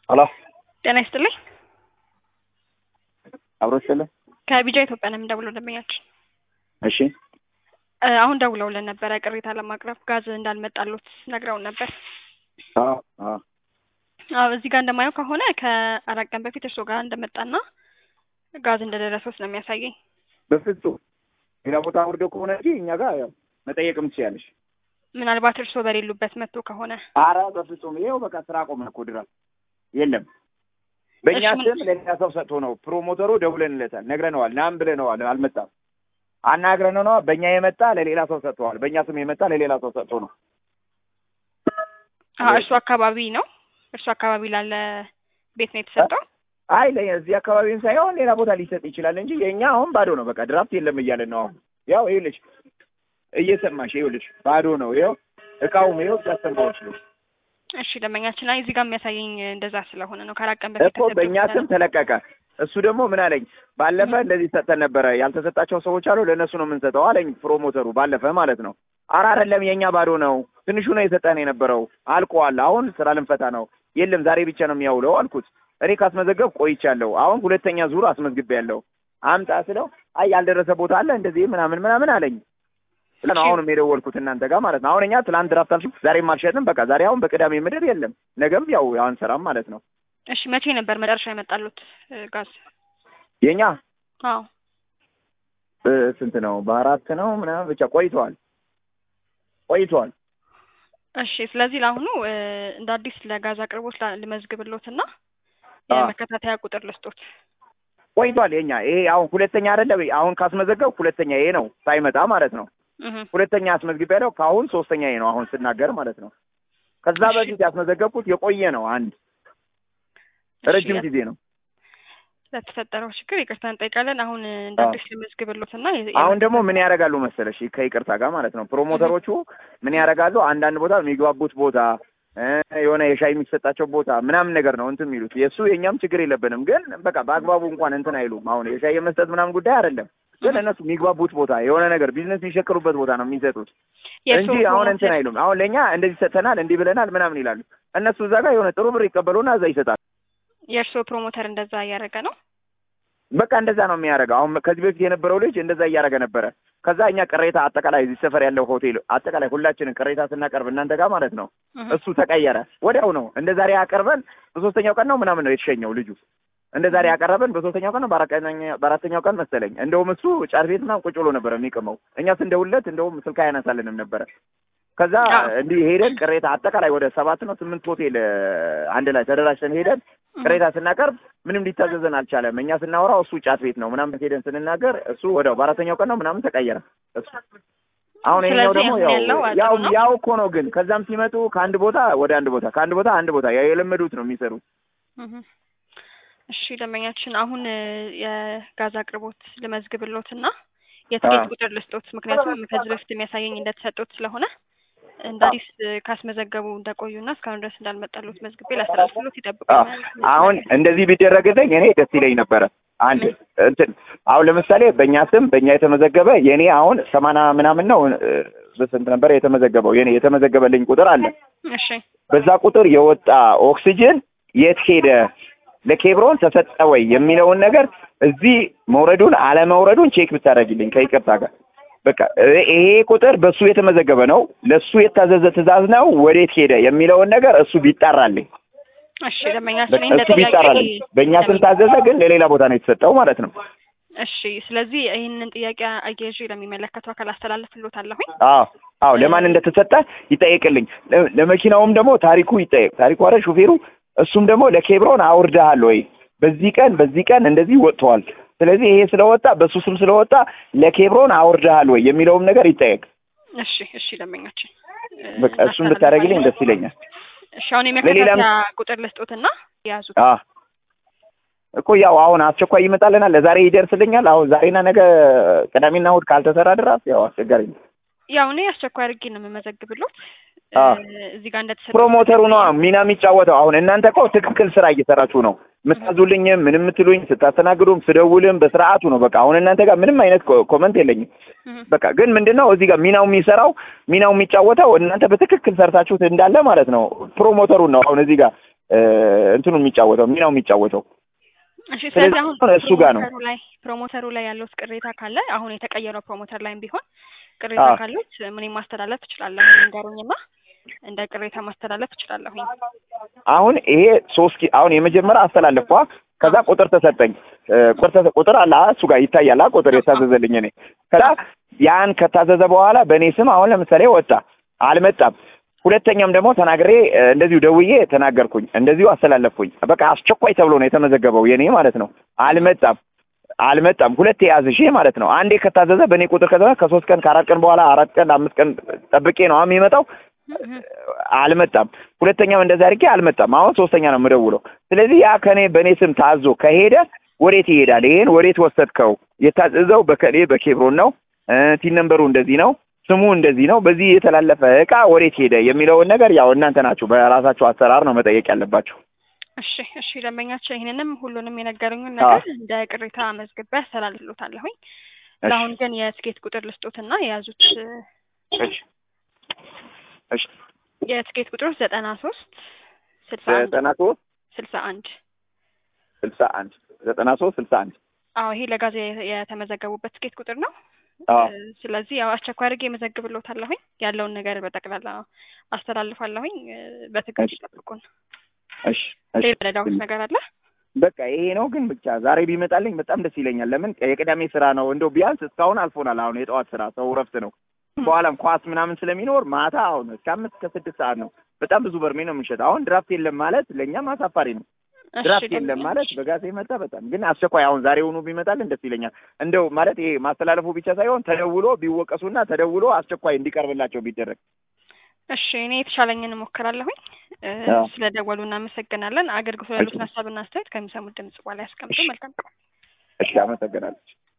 ሄሎ ጤና ይስጥልኝ። አብሮ ስለ ከቢጃ ኢትዮጵያ ነው የምንደውለው ደንበኛችን። እሺ እ አሁን ደውለውልን ነበረ ቅሬታ ለማቅረብ ጋዝ እንዳልመጣሎት ነግረውን ነበር። አዎ አዎ አዎ እዚህ ጋር እንደማየው ከሆነ ከአራት ቀን በፊት እርስዎ ጋር እንደመጣና ጋዝ እንደደረሰው ነው የሚያሳየኝ። በፍጹም ሌላ ቦታ ወርዶ ከሆነ እንጂ እኛ ጋር ያው መጠየቅም ትችያለሽ። ምናልባት እርስዎ በሌሉበት መጥቶ ከሆነ አረ በፍጹም ይኸው በቃ ስራ ቆመ እኮ ድረስ የለም። በእኛ እሺ፣ ምን- ስም ለሌላ ሰው ሰጥቶ ነው ፕሮሞተሩ ደውለንለታል፣ ነግረነዋል፣ ናም ብለነዋል፣ አልመጣም። አናግረነው ነው በእኛ የመጣ ለሌላ ሰው ሰጥተዋል። በእኛ ስም የመጣ ለሌላ ሰው ሰጥቶ ነው። አዎ እርሱ አካባቢ ነው እርሱ አካባቢ ላለ ቤት ነው የተሰጠው። አይ ለዚህ አካባቢውን ሳይሆን ሌላ ቦታ ሊሰጥ ይችላል እንጂ የእኛ አሁን ባዶ ነው። በቃ ድራፍት የለም እያለን ነው አሁን። ያው ይኸውልሽ እየሰማሽ ይኸውልሽ ባዶ ነው። ይኸው እቃውም ይኸው ሲያሰማዎች ነው እሺ ደንበኛችን ላይ እዚህ ጋር የሚያሳየኝ እንደዛ ስለሆነ ነው ከአራት ቀን በፊት እኮ በእኛ ተሰጥቶ ስም ተለቀቀ። እሱ ደግሞ ምን አለኝ፣ ባለፈ እንደዚህ ሰጠን ነበረ ያልተሰጣቸው ሰዎች አሉ፣ ለእነሱ ነው የምንሰጠው አለኝ ፕሮሞተሩ። ባለፈ ማለት ነው። ኧረ አይደለም የእኛ ባዶ ነው፣ ትንሹ ነው የሰጠን የነበረው አልቋል። አሁን ስራ ልንፈታ ነው። የለም ዛሬ ብቻ ነው የሚያውለው አልኩት። እኔ ካስመዘገብ ቆይቻለሁ። አሁን ሁለተኛ ዙር አስመዝግቤያለሁ። አምጣ ስለው አይ ያልደረሰ ቦታ አለ እንደዚህ ምናምን ምናምን አለኝ። ነው አሁንም የደወልኩት እናንተ ጋር ማለት ነው። አሁን እኛ ትላንት ድራፍት አልሽም፣ ዛሬም አልሸጥም። በቃ ዛሬ አሁን በቅዳሜ ምድር የለም፣ ነገም ያው አንሰራም ማለት ነው። እሺ መቼ ነበር መጨረሻ የመጣሉት እ ጋዝ? የኛ አዎ እ ስንት ነው? በአራት ነው ምናምን ብቻ ቆይተዋል ቆይተዋል። እሺ ስለዚህ ለአሁኑ እ እንደ አዲስ ለጋዝ አቅርቦት ላ- ልመዝግብሎትና አ። የመከታተያ ቁጥር ልስጦት። ቆይቷል። የኛ ይሄ አሁን ሁለተኛ አይደለ? አሁን ካስመዘገብ ሁለተኛ ይሄ ነው ሳይመጣ ማለት ነው። እህ ሁለተኛ አስመዝግቤ ያለው ከአሁን ሶስተኛ ይሄ ነው አሁን ስናገር ማለት ነው። ከዛ እሺ። በፊት ያስመዘገብኩት የቆየ ነው አንድ ረጅም እሺ፣ ጊዜ ነው። ለተፈጠረው ችግር ይቅርታ እንጠይቃለን። አሁን እ እንደ አ። አዲስ ልመዝግብሎትና የ- አሁን ደግሞ የመከታተያ- ምን ያደርጋሉ መሰለሽ ከይቅርታ ጋር ማለት ነው ፕሮሞተሮቹ ምን ያደርጋሉ አንዳንድ ቦታ የሚግባቡት ቦታ እ የሆነ የሻይ የሚሰጣቸው ቦታ ምናምን ነገር ነው እንትን የሚሉት የእሱ የእኛም ችግር የለብንም ግን በቃ በአግባቡ እንኳን እንትን አይሉም አሁን የሻይ የመስጠት ምናምን ጉዳይ አይደለም ግን እነሱ የሚግባቡት ቦታ የሆነ ነገር ቢዝነስ የሚሸክሩበት ቦታ ነው የሚሰጡት የእርስዎ እንጂ አሁን እንትን ፕሮሞተር- አይሉም አሁን ለእኛ እንደዚህ ሰጥተናል እንዲህ ብለናል ምናምን ይላሉ እነሱ እዛ ጋር የሆነ ጥሩ ብር ይቀበሉና እዛ ይሰጣሉ የእርስዎ ፕሮሞተር እንደዛ እያደረገ ነው። በቃ እንደዛ ነው የሚያደርገው። አሁን ከዚህ በፊት የነበረው ልጅ እንደዛ እያደረገ ነበረ። ከዛ እኛ ቅሬታ አጠቃላይ እዚህ ሰፈር ያለው ሆቴል አጠቃላይ ሁላችንን ቅሬታ ስናቀርብ እናንተ ጋር ማለት ነው እህ እሱ ተቀየረ። ወዲያው ነው እንደ ዛሬ ያቀርበን በሶስተኛው ቀን ነው ምናምን ነው የተሸኘው ልጁ። እንደ ዛሬ ያቀረበን በሶስተኛው ቀን ነው በአራተኛ- በአራተኛው ቀን መሰለኝ። እንደውም እሱ ጫት ቤት ምናምን ቁጭ ብሎ ነበረ የሚቅመው። እኛ ስንደውልለት እንደውም ስልክ አያነሳልንም ነበረ። ከዛ አዎ። እንዲህ ሄደን ቅሬታ አጠቃላይ ወደ ሰባት ነው ስምንት ሆቴል እ፣ አንድ ላይ ተደራጅተን ሄደን ቅሬታ ስናቀርብ ምንም ሊታዘዘን አልቻለም። እኛ ስናወራው እሱ ጫት ቤት ነው ምናምን ሄደን ስንናገር እሱ ወዲያው በአራተኛው ቀን ነው ምናምን ተቀየረ እሱ። አሁን ይሄኛው ስለዚህ ደግሞ አሁን ያው ያለው አጥሩ ያው ነው? ያው እኮ ነው ግን ከዛም ሲመጡ ከአንድ ቦታ ወደ አንድ ቦታ ከአንድ ቦታ አንድ ቦታ ያው የለመዱት ነው የሚሰሩት። እህ እሺ ደንበኛችን አሁን እ የጋዝ አቅርቦት ልመዝግብሎትና የትኬት አ። ቁጥር ልስጦት። ምክንያቱም ከዚህ በፊት የሚያሳየኝ እንደተሰጡት ስለሆነ እንደ አዲስ እ ካስመዘገቡ እንደቆዩና እስካሁን ድረስ እንዳልመጣሉት መዝግቤ ላስተላልፍሎት አዎ ይጠብቁኛል። አሁን እንደዚህ ቢደረግልኝ እኔ ደስ ይለኝ ነበረ። አንድ እንትን አሁን ለምሳሌ በእኛ ስም በእኛ የተመዘገበ የኔ አሁን ሰማንያ ምናምን ነው እ፣ በስንት ነበር የተመዘገበው? የኔ የተመዘገበልኝ ቁጥር አለ። እሺ በዛ ቁጥር የወጣ ኦክሲጅን የት ሄደ፣ ለኬብሮን ተሰጠ ወይ የሚለውን ነገር እዚህ መውረዱን አለመውረዱን ቼክ ብታደርግልኝ ከይቅርታ ጋር በቃ እ- ይሄ ቁጥር በሱ የተመዘገበ ነው፣ ለሱ የታዘዘ ትዕዛዝ ነው፣ ወዴት ሄደ የሚለውን ነገር እሱ ቢጣራልኝ እሺ ደንበኛችን በቃ እንደ እሱ ቢጣራልኝ። በእኛ ስም ታዘዘ፣ ግን ለሌላ ቦታ ነው የተሰጠው ማለት ነው። እሺ ስለዚህ ይህንን ጥያቄ አያይዤ ለሚመለከተው አካል አስተላልፍሎታለሁኝ። አዎ አዎ፣ ለማን እንደተሰጠ ይጠየቅልኝ። ለ- ለመኪናውም ደግሞ ታሪኩ ይጠየቅ። ታሪኩ አረ ሹፌሩ፣ እሱም ደግሞ ለኬብሮን አውርደሃል ወይ በዚህ ቀን በዚህ ቀን እንደዚህ ወጥተዋል። ስለዚህ ይሄ ስለወጣ በሱ ስም ስለወጣ ለኬብሮን አውርደሃል ወይ የሚለውም ነገር ይጠየቅ። እሺ እሺ ደንበኛችን እ በቃ እሱን ብታደርግልኝ ደስ ይለኛል። እሺ አሁን ለሌላም- የመከታተያ ቁጥር ልስጦትና የያዙት አ እኮ ያው አሁን አስቸኳይ ይመጣልናል። ለዛሬ ይደርስልኛል። አሁን ዛሬና ነገ ቅዳሜና እሑድ ካልተሰራ ድረስ ያው አስቸጋሪ ነው። ያው እኔ አስቸኳይ አድርጌ ነው የምመዘግብሎት አ እ እዚህ ጋር እንደተሰጠ ፕሮሞተሩ ነው ሚና የሚጫወተው። አሁን እናንተ እኮ ትክክል ስራ እየሰራችሁ ነው። የምታዙልኝም ምንም የምትሉኝ ስታስተናግዱም ስደውልም በስርዓቱ ነው። በቃ አሁን እናንተ ጋር ምንም አይነት ኮ- ኮመንት የለኝም። እህ በቃ ግን ምንድን ነው እዚህ ጋር ሚናው የሚሰራው ሚናው የሚጫወተው እናንተ በትክክል ሰርታችሁት እንዳለ ማለት ነው። ፕሮሞተሩን ነው አሁን እዚህ ጋር እንትኑ የሚጫወተው ሚናው የሚጫወተው እሺ ስለዚህ ስለዚህ አሁን አሁን እሱ ጋር ነው። ፕሮሞተሩ ላይ ፕሮሞተሩ ላይ ያለው ቅሬታ ካለ አሁን የተቀየረው ፕሮሞተር ላይም ቢሆን ቅሬታ አዎ። ካሉት ምንም ማስተላለፍ እችላለሁ ንገሩኝና እንደ ቅሬታ ማስተላለፍ እችላለሁኝ። አሁን ይሄ ሶስት ኪ- አሁን የመጀመሪያ አስተላለፍኳ ከዛ ቁጥር ተሰጠኝ እ፣ ቁጥር ተሰ- ቁጥር አለ አ፣ እሱ ጋር ይታያል አ፣ ቁጥር የታዘዘልኝ እኔ ከዛ ያን ከታዘዘ በኋላ በእኔ ስም አሁን ለምሳሌ ወጣ አልመጣም ሁለተኛም ደግሞ ተናግሬ እ፣ እንደዚሁ ደውዬ ተናገርኩኝ እንደዚሁ አስተላለፍኩኝ በቃ አስቸኳይ ተብሎ ነው የተመዘገበው የኔ ማለት ነው አልመጣም አልመጣም ሁለቴ ያዝሽ ማለት ነው አንዴ ከታዘዘ በእኔ ቁጥር ከተዘ ከሶስት ቀን ከአራት ቀን በኋላ አራት ቀን አምስት ቀን ጠብቄ ነው አሁን የሚመጣው አልመጣም ሁለተኛም እንደዛ አድርጌ አልመጣም አሁን ሶስተኛ ነው የምደውለው ስለዚህ ያ ከኔ በእኔ ስም ታዞ ከሄደ ወዴት ይሄዳል ይሄን ወዴት ወሰድከው የታዘዘው በከሌ በኬብሮን ነው እ፣ ቲን ነንበሩ እንደዚህ ነው ስሙ እንደዚህ ነው በዚህ የተላለፈ እቃ ወዴት ሄደ የሚለውን ነገር ያው እናንተ ናችሁ በራሳችሁ አሰራር ነው መጠየቅ ያለባችሁ እሺ እሺ ደንበኛቸው ይህንንም ሁሉንም የነገሩኝን አዎ። ነገር እንደ ቅሬታ መዝግቤ አስተላልፍሎታለሁኝ። እሺ ለአሁን ግን የትኬት ቁጥር ልስጦትና የያዙት እሺ እሺ የትኬት ቁጥሩ ዘጠና ሶስት ስልሳ አንድ ዘጠና ሶስት ስልሳ አንድ ስልሳ አንድ ዘጠና ሶስት ስልሳ አንድ አዎ ይሄ ለጋዜ የተመዘገቡበት ትኬት ቁጥር ነው። አዎ እ፣ ስለዚህ ያው አስቸኳይ አድርጌ የመዘግብሎታለሁኝ ያለውን ነገር በጠቅላላ አስተላልፋለሁኝ። እ፣ በትዕግስት እሺ። ይጠብቁን። እሺ እሺ ሌላ ረዳሁት ነገር አለ? በቃ ይሄ ነው ግን ብቻ ዛሬ ቢመጣልኝ በጣም ደስ ይለኛል። ለምን የቅዳሜ ስራ ነው እንደው ቢያንስ እስካሁን አልፎናል። አሁን የጠዋት ስራ ሰው እረፍት ነው። በኋላም ኳስ ምናምን ስለሚኖር ማታ አሁን እስከ አምስት ከስድስት ሰዓት ነው። በጣም ብዙ በርሜ ነው የምንሸጥ። አሁን ድራፍት የለም ማለት ለእኛም አሳፋሪ ነው። እሺ ድራፍት የለም ደንበኛ፣ ማለት በጋዜ መጣ። በጣም ግን አስቸኳይ አሁን ዛሬ ሆኖ ቢመጣልን ደስ ይለኛል። እንደው ማለት ይሄ ማስተላለፉ ብቻ ሳይሆን ተደውሎ ቢወቀሱና ተደውሎ አስቸኳይ እንዲቀርብላቸው ቢደረግ እሺ እኔ የተሻለኝን እሞክራለሁኝ። እ፣ አዎ። ስለ ደወሉ እናመሰግናለን። አገልግሎት ያሉትን ሀሳብና አስተያየት ከሚሰሙት ድምጽ በኋላ ያስቀምጡ። መልካም ቀን። እሺ፣ አመሰግናለሁ።